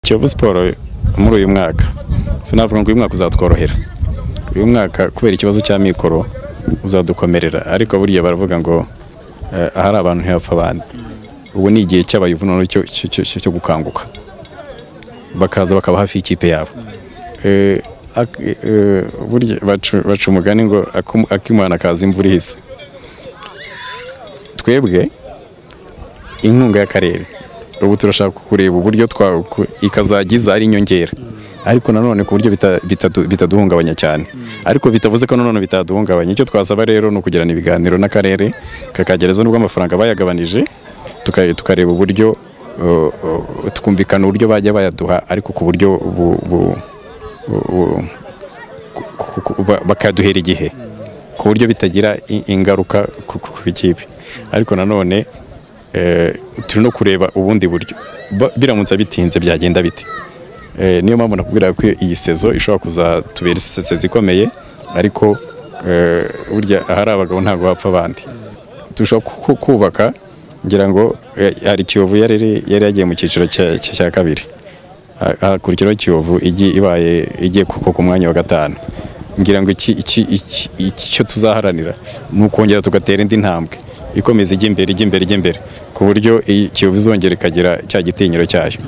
Kiyovu Sport muri uyu mwaka sinavuga ngo uyu mwaka uzatworohera uyu mwaka kubera ikibazo cy'amikoro uzadukomerera ariko burya baravuga ngo eh, ahari abantu ntihapfa abandi ubu ni igihe cy'abayivuno cyo cyo- cyo- cyo gukanguka bakaza bakaba hafi y'ikipe yabo Eh, ak- eh, burya baca baca umugani ngo akum- akimana kaza imvura ihise twebwe inkunga y'akarere ubu turashaka kureba uburyo twa- ku- ikazajya iza ari inyongera ariko nanone ku buryo bita- bitadu- bitaduhungabanya cyane ariko bitavuze ko nanone bitaduhungabanya icyo twasaba rero ni ukugirana ibiganiro n'akarere kakagereza nubwo amafaranga bayagabanije tuka- tukareba uburyo uh, uh, tukumvikana uburyo bajya bayaduha ariko ku buryo bu- bu- bu- bu- ku- ku- ba- bakaduhera igihe ku buryo bitagira i- ingaruka ku ku- ku ikipe ariko nanone eh, turi no kureba ubundi buryo Ba- biramutse bitinze byagenda bite Eh, niyo mpamvu nakubwira ko iyi sezo ishobora kuzatubera sezo ikomeye ariko eh, burya ahari abagabo ntabwo bapfa abandi dushobora ku- ku- kubaka ngira ngo eh, hari kiyovu yari yari yagiye mu cyiciro cya- cya cya kabiri Ha- hakurikiraho kiyovu igi- ibaye igiye ku- ku ku mwanya wa gatanu ngira ngo iki- iki- iki- icyo tuzaharanira ni ukongera tugatera indi ntambwe ikomeza ijya imbere ijya imbere ijya imbere ku buryo iyi kiyovu izongera ikagira cya gitinyiro cyayo